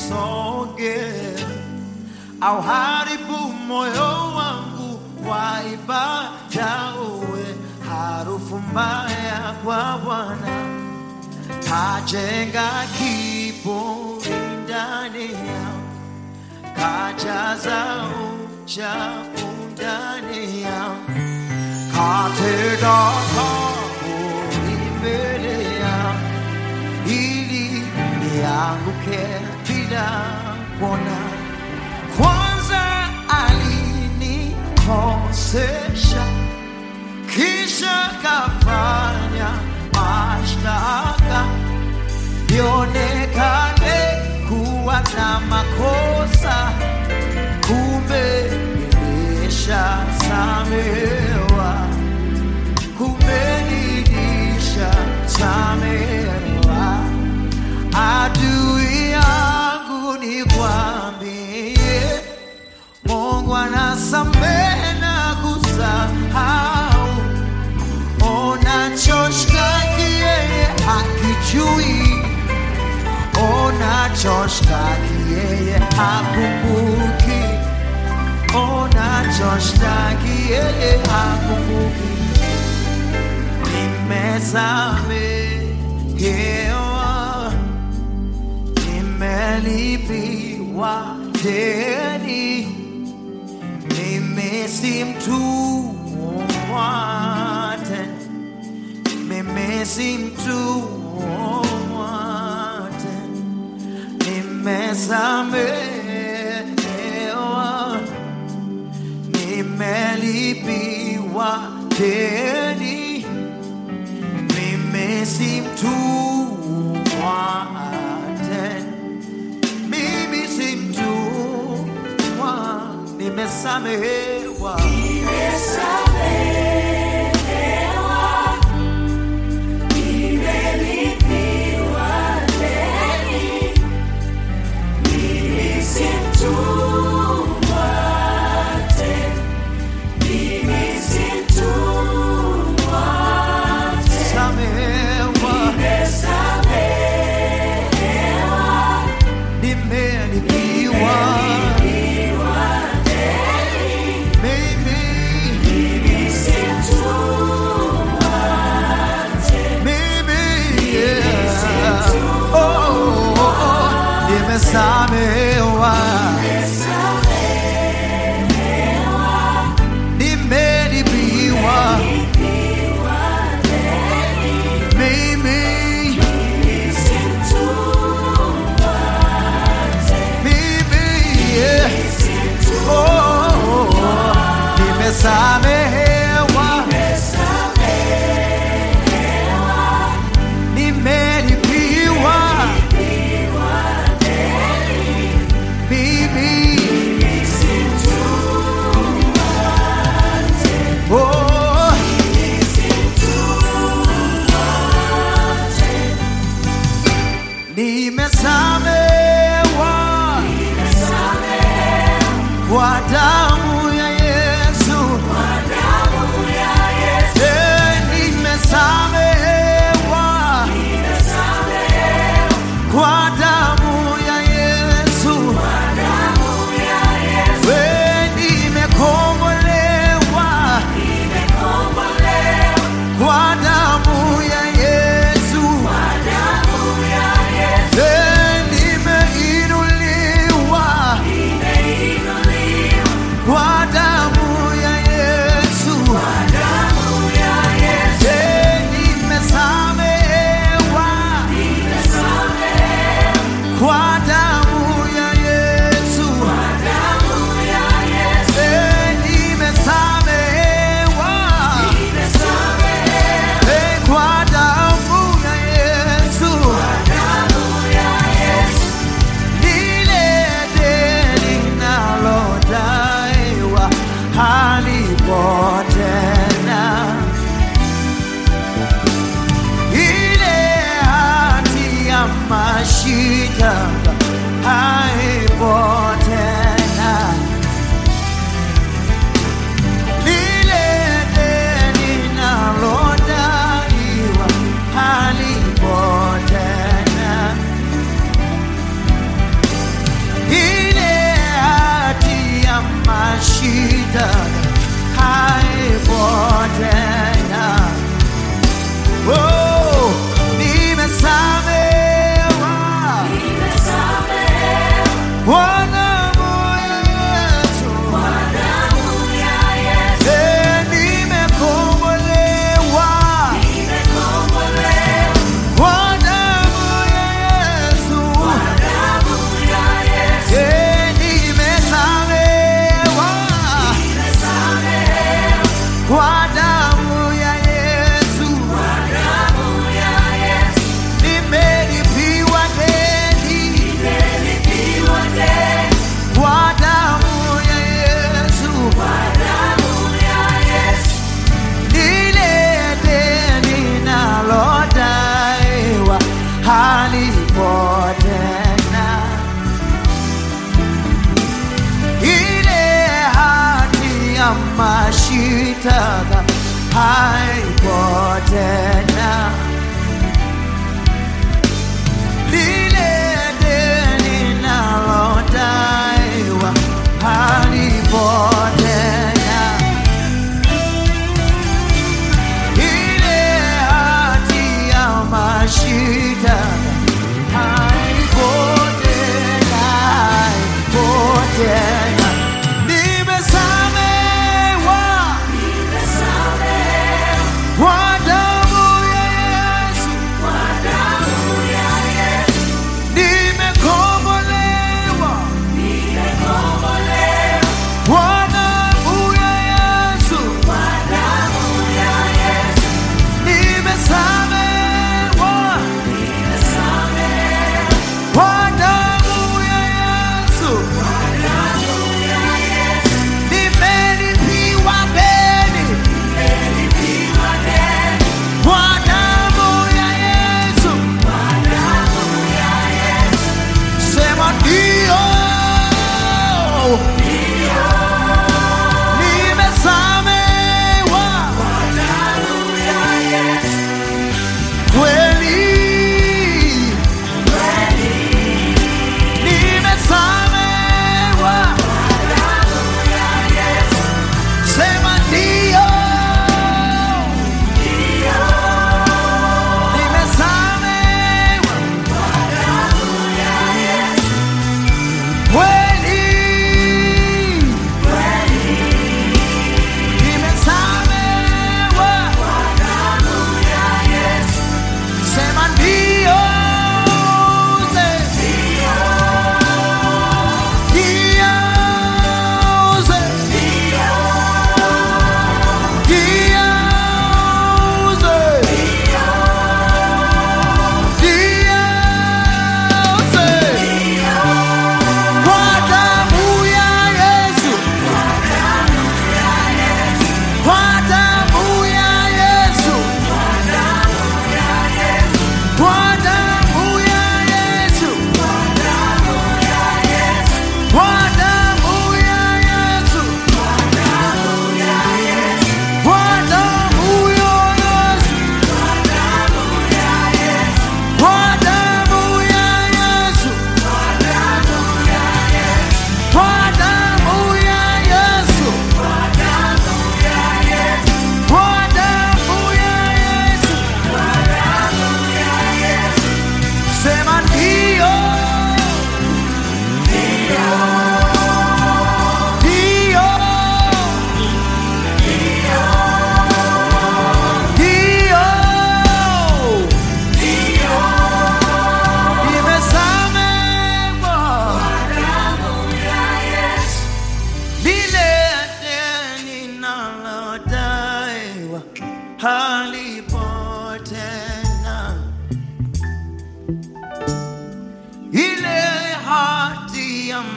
usisogee au haribu moyo wangu wa ibada, uwe harufu mbaya kwa Bwana. Kajenga kiburi ndani yangu, kajaza uchafu ndani yangu, katega kaburi mbele yangu ili nianguke bila kuona. Kwanza alinikosesha, kisha kafanya mashtaka nionekane kuwa na makosa, kumbe nimeshasamehewa, kumbe nilishasamehewa. Adui yangu nikwambie, Mungu anasamehe na kusahau. Unachoshtaki yeye hakijui, unachoshtaki yeye hakumbuki, unachoshtaki yeye hakumbuki. Nimesamehewa, nimelipiwa deni, mimi si mtumwa tena, mimi si mtumwa tena, nimesamehewa, nimelipiwa deni mimi si mtumwa tena, mimi si mtumwa, nimesamehewa. Samehewa, nimelipiwa mimi, mimi, yeah. Oh, oh, oh, nimesamehewa, nimelipiwa mimi, mimi, yeah. Oh, oh, oh, nimesamehewa, nimelipiwa mimi, oh, nimesamehewa kwa damu ya Yesu, Eh, nimesamehewa kwa damu ya Yesu, Eh, nimekombolewa kwa damu ya Yesu, Eh, nimeinuliwa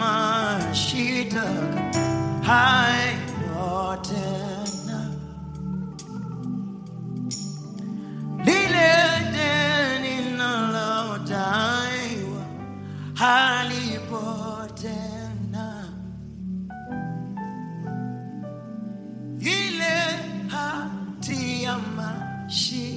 mashitaka hayo tena, lile deni nalodaiwa halipo tena, ile hati ya mashitaka